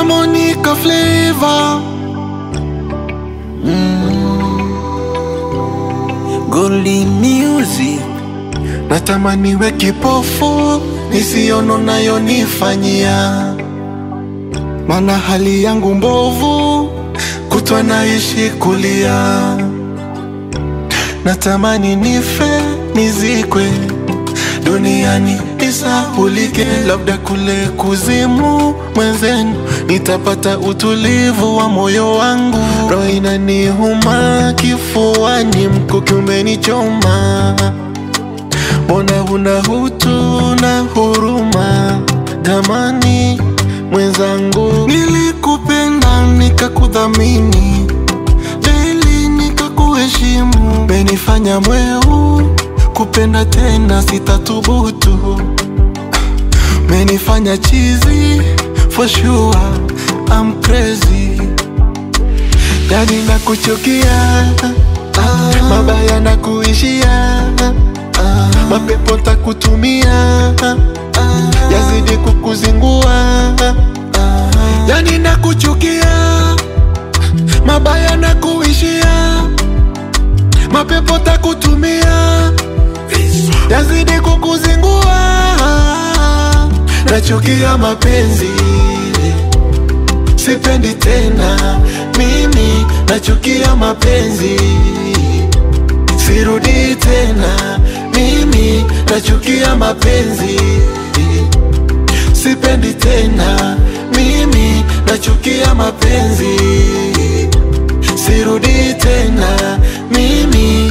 Monica Flavor Goli Music Natamani we kipofu nisiono nayo nifanyia, mana hali yangu mbovu, kutwa naishi kulia. Natamani nife nizikwe duniani nisahulike, labda kule kuzimu mwenzenu nitapata utulivu wa moyo wangu. Roho inaniuma kifuani, mkuki umenichoma Mbona huna hutu na huruma? Tamani mwenzangu, nilikupenda nikakudhamini, daily nikakuheshimu, menifanya mweu kupenda tena sitathubutu, menifanya chizi for sure I'm crazy, yani nakuchukia, mabaya na kuishia mapepo takutumia yazidi kukuzingua, yani nakuchukia, mabaya na kuishia, mapepo takutumia yazidi kukuzingua, nachukia mapenzi, sipendi tena mimi, nachukia mapenzi, sirudi tena mimi nachukia mapenzi, sipendi tena. Mimi nachukia mapenzi, sirudi tena. Mimi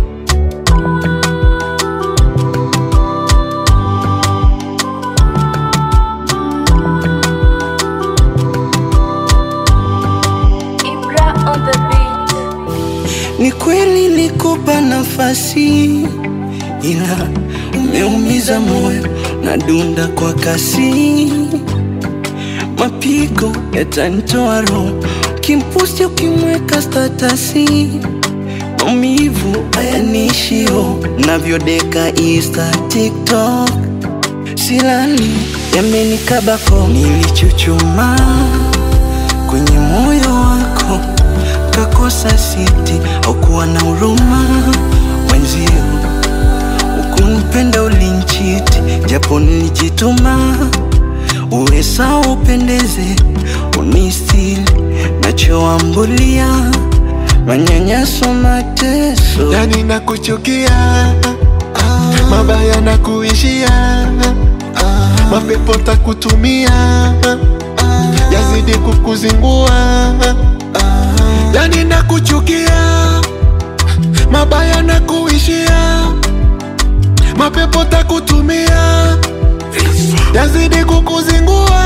Ibra on the beat. Ni kweli nikupa nafasi, ila umeumiza moyo na dunda kwa kasi, mapigo yatanitoa roho, kimpusti ukimweka statasi, maumivu hayanishio, navyodeka Insta, TikTok, silali yamenikabako, nilichuchuma kwenye moyo wako kakosa siti au kuwa na huruma wenzio, ukunipenda ulinchiti, japo nilijituma uwe sawa, upendeze, unistili nachoambulia manyanyaso, mateso yani nakuchukia, mabaya na kuishia, mapepo takutumia yazidi kukuzingua, yani nakuchukia, mabaya na kuishia, mapepo takutumia yazidi kukuzingua,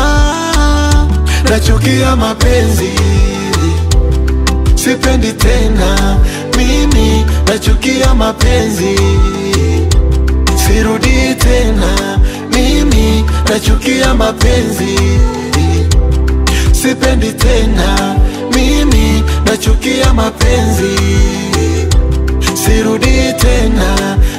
nachukia mapenzi, sipendi tena mimi, nachukia mapenzi, sirudi tena mimi, nachukia mapenzi, sipendi tena mimi, nachukia mapenzi, sirudi tena